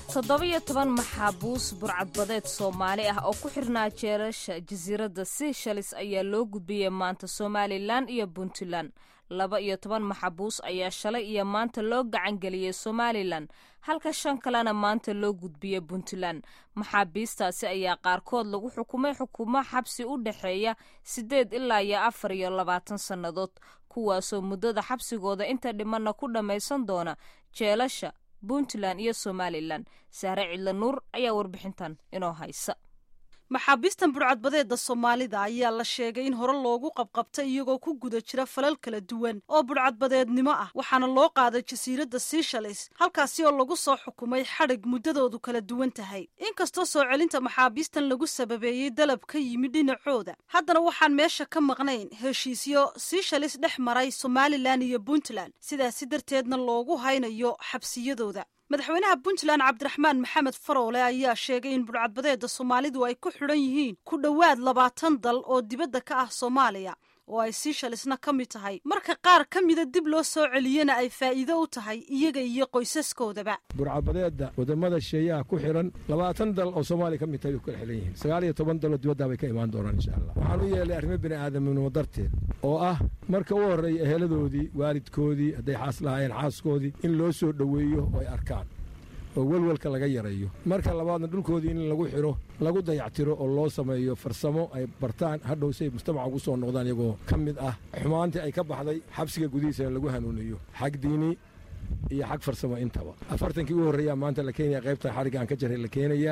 toddoba-iyo toban maxaabuus burcadbadeed soomaali ah oo ku xirnaa jeerasha jasiiradda seychelles ayaa loo gudbiyey maanta somalilan iyo puntland laba iyo toban maxabuus ayaa shalay iyo maanta loo gacangeliyey somalilan halka shan kalena maanta loo gudbiyey puntland maxaabiistaasi ayaa qaarkood lagu xukumay xukumo xabsi u dhexeeya siddeed ilaa iyo afar iyo labaatan sannadood kuwaasoo muddada xabsigooda inta dhimanna ku dhammaysan doona jeelasha puntland iyo somalilan sahre cidla nuur ayaa warbixintan inoo haysa maxaabiistan burcadbadeeda soomaalida ayaa la sheegay in hore loogu qabqabtay iyagoo ku guda jira falal kala duwan oo burcadbadeednimo ah waxaana loo qaaday jasiiradda seychelles halkaasi oo lagu soo xukumay xadhig muddadoodu kala duwan tahay inkastoo soo celinta maxaabiistan lagu sababeeyey dalab ka yimid dhinacooda haddana waxaan meesha ka maqnayn heshiisyo seychelles dhex maray somalilan iyo puntland sidaasi darteedna loogu haynayo xabsiyadooda madaxweynaha puntland cabdiraxmaan maxamed faroole ayaa sheegay in burcadbadeeda soomaalidu ay ku xidhan yihiin ku dhowaad labaatan dal oo dibadda ka ah soomaaliya oo ay seychellesna ka mid tahay marka qaar ka mida dib loo soo celiyena ay faa'iido u tahay iyaga iyo qoysaskoodaba burcadbadeedda wadamada sheeyaha ku xidhan labaatan dal oo soomaaliya ka mid tahay way ku kala xidhan yihiin sagaal iyo toban daloo dibaddaa bay ka imaan doonaan insha allah waxaan u yeelay arrimo bini aadamnimo darteed oo ah marka u horreeya eheladoodii waalidkoodii hadday xaas lahaayeen xaaskoodii in loo soo dhoweeyo oo ay arkaan oo welwelka laga yareeyo marka labaadna dhulkoodii in lagu xidho lagu dayactiro oo loo sameeyo farsamo ay bartaan hadhow si ay mujtamaca ugu soo noqdaan iyagoo ka mid ah xumaantii ay ka baxday xabsiga gudihiisana lagu hanuuniyo xag diini iyo xag farsamo intaba afartankii u horreeyaa maanta la keenaya qaybtan xadhigga aan ka jaray la keenayaa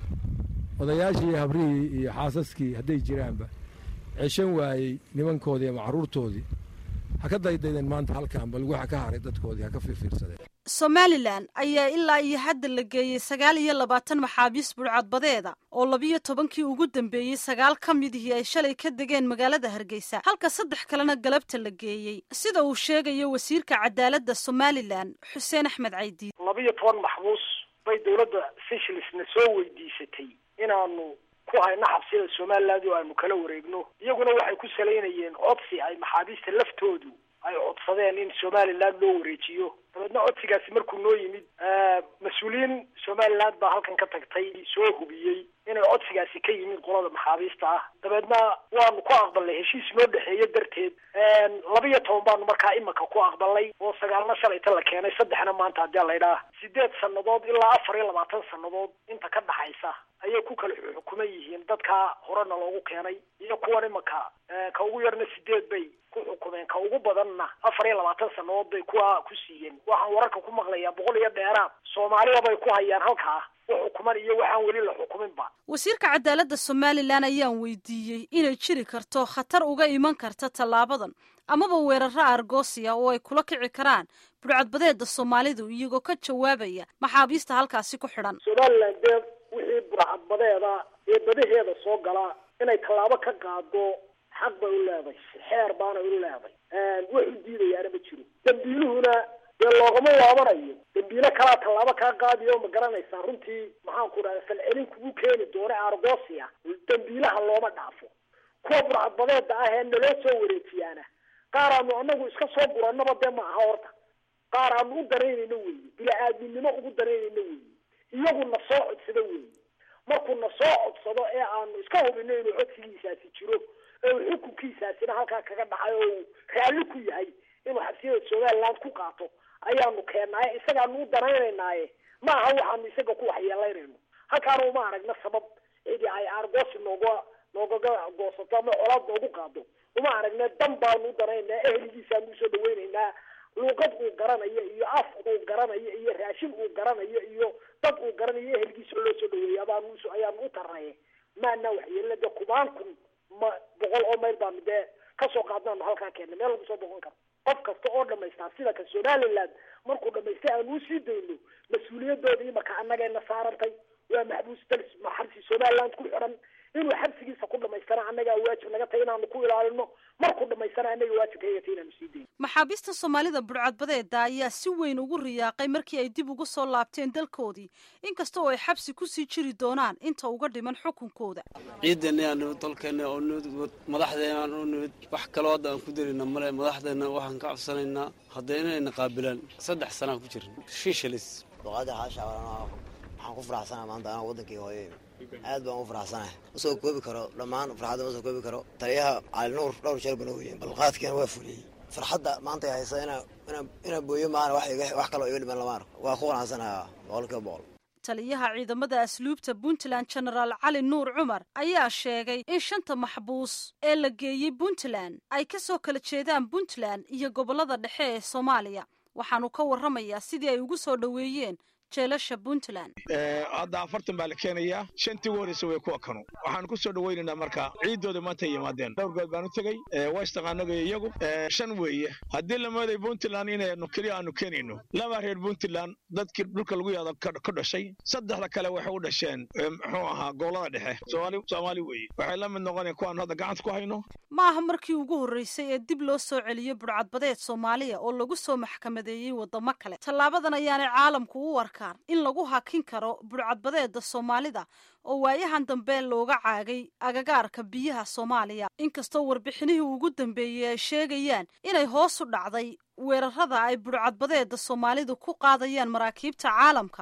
odayaashii habrihii iyo xaasaskii hadday jiraanba ceshan waayey nimankoodii ama carruurtoodii ha ka daydaydeen maanta halkaan bal waxa ka haray dadkoodii ha ka fiirfiirsadeen somalilan ayaa ilaa iyo hadda la geeyey sagaal iyo labaatan maxaabiis burcadbadeeda oo labiyo tobankii ugu dambeeyey sagaal ka midihii ay shalay ka degeen magaalada hargeysa halka saddex kalena galabta la geeyey sida uu sheegayo wasiirka cadaaladda somalilan xuseen axmed caydiid labiyo toban maxbuus bay dowladda seychellesna soo weydiisatay inaanu ku hayno xabsiyada somaliland oo aanu kala wareegno iyaguna waxay ku salaynayeen codsi ay maxaabiista laftoodu ay codsadeen in somaliland loo wareejiyo dabeedna codsigaasi markuu noo yimid mas-uuliyiin somaliland baa halkan ka tagtay soo hubiyey inay codsigaasi ka yimid qolada maxaabiista ah dabeedna waanu ku aqbalnay heshiis noo dhexeeya darteed labiyo toban baanu markaa imika ku aqbalnay oo sagaalna shalayta la keenay saddexna maanta haddii laydhaah sideed sannadood ilaa afar iyo labaatan sannadood inta ka dhaxaysa ayay ku kala xukuman yihiin dadkaa horena loogu keenay iyo kuwan imika ka ugu yarna sideed bay ku xukumeen ka ugu badanna afar iyo labaatan sannadood bay kuwa ku siiyeen waxaan wararka ku maqlayaa boqol iyo dheeraad soomaaliya bay ku hayaan halkaa xukuman iyo waxaan weli la xukuminba wasiirka cadaaladda somalilan ayaan weydiiyey inay jiri karto khatar uga iman karta tallaabadan amaba weeraro argosiya oo ay kula kici karaan burcadbadeeda soomaalidu iyagoo ka jawaabaya maxaabiista halkaasi ku xidhan somalilan dee wixii burcadbadeeda ee badaheeda soo galaa inay tallaabo ka qaado xaq bay u leeday xeer baana u leeday wax u diidayaana ma jiro dambiiluhuna dee loogama waabanayo dambiile kalaa tallaabo kaa qaadiyo ma garanaysaa runtii maxaan ku dhahda falcelin kugu keeni doona argosia dambiilaha looma dhaafo kuwa burcadbadeeda ah ee naloo soo wareejiyaana qaar aanu anagu iska soo guranaba dee ma aha horta qaar aanu u danaynayno weeye bila-aadminimo ugu danaynayno weeye iyagu na soo codsado weeye markuu na soo codsado ee aanu iska hubino inuu codsigiisaasi jiro ee uu xukunkiisaasina halkaa kaga dhacay oo uu raalli ku yahay inuu xabsiyada somaliland ku qaato ayaanu keennaaye isagaanu u danaynaynaaye ma aha waxaanu isaga ku waxyeelaynayno halkaana uma aragna sabab cidi ay argosi nooga noogaga goosato ama colaad noogu qaado uma aragna dan baanu u danaynaa eheligiisaanu usoo dhaweynaynaa luuqad uu garanayo iyo af uu garanayo iyo raashin uu garanayo iyo dad uu garanayo ehelgiisa loo soo dhaweeya abaanu ayaanu u tarnaye maana waxyeelina dee kubaan kun ma boqol oo mayl baanu dee kasoo qaadnaanu halkaa keennay meel lagu soo boqon karo qof kasta oo dhamaystaa sida ka somaliland markuu dhamaystay aanu usii dayno mas-uuliyadooda imaka annagayna saarantay waa maxbuus dalis xabsi somaliland ku xidhan inuu xabsigiisa ku dhamaystana annagaa waajib naga tahay inaanu ku ilaalino markuu dhamaystana annaga waajib kaga tahay inaanu sii dayno maxaabiista soomaalida burcadbadeeda ayaa si weyn ugu riyaaqay markii ay dib ugu soo laabteen dalkoodii inkasta oo ay xabsi kusii jiri doonaan inta uga dhiman xukunkooda ciidanna aanu dalkeenna oo nimid madaxdeena aan u nimid wax kaloo hadda aan ku darina male madaxdeenna waxaan ka codsanaynaa hadda inayna qaabilaan saddex sanaan ku jirin shiishalis luqada xaasha waxaan ku faraxsanaha maanta anaa waddankii hooye aad baan u faraxsanahay ma soo koobi karo dhammaan farxadda ma soo koobi karo taliyaha cali nuur dhowr jeer bana weyeen balqaadkiina waa fuliyey farxadda maanta haysa inaa inaa inaa booyo maana wax iga wax kaloo iga dhiman lama arko waa ku qanacsanaha boqolkiiba boqol taliyaha ciidamada asluubta puntland genaraal cali nuur cumar ayaa sheegay in shanta maxbuus ee la geeyey puntland ay ka soo kala jeedaan puntland iyo gobollada dhexe ee soomaaliya waxaanu ka warramayaa sidii ay ugu soo dhoweeyeen jeelasha puntland hadda afartan baa la keenayaa shantii ugu horreysa way kuwa kanu waxaan ku soo dhawaynaynaa marka ciiddooda maanta yimaadeen dhowr good baan u tegey westaqaanaga iyagu shan weeye haddii la mooday puntland inaynu keliya aanu keenayno laba reer puntland dadkii dhulka lagu yaado ka dhashay saddexda kale waxay u dhasheen muxuu ahaa gobolada dhexe soomaali soomaali weeye waxay la mid noqonaya kuwaanu hadda gacanta ku hayno ma aha markii ugu horreysay ee dib loo soo celiyo budhcadbadeed soomaaliya oo lagu soo maxkamadeeyey waddamo kale tallaabadan ayaanay caalamku u arkaan in lagu hakin karo budhcadbadeeda soomaalida oo waayahan dambe looga caagay agagaarka biyaha soomaaliya inkastoo warbixinihii ugu dambeeyey ay sheegayaan inay hoos u dhacday weerarada ay budhcadbadeeda soomaalidu ku qaadayaan maraakiibta caalamka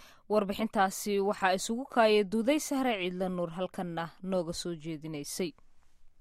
warbixintaasi waxaa isugu kaaya duuday sahre ciidla nuur halkanna nooga soo jeedinaysay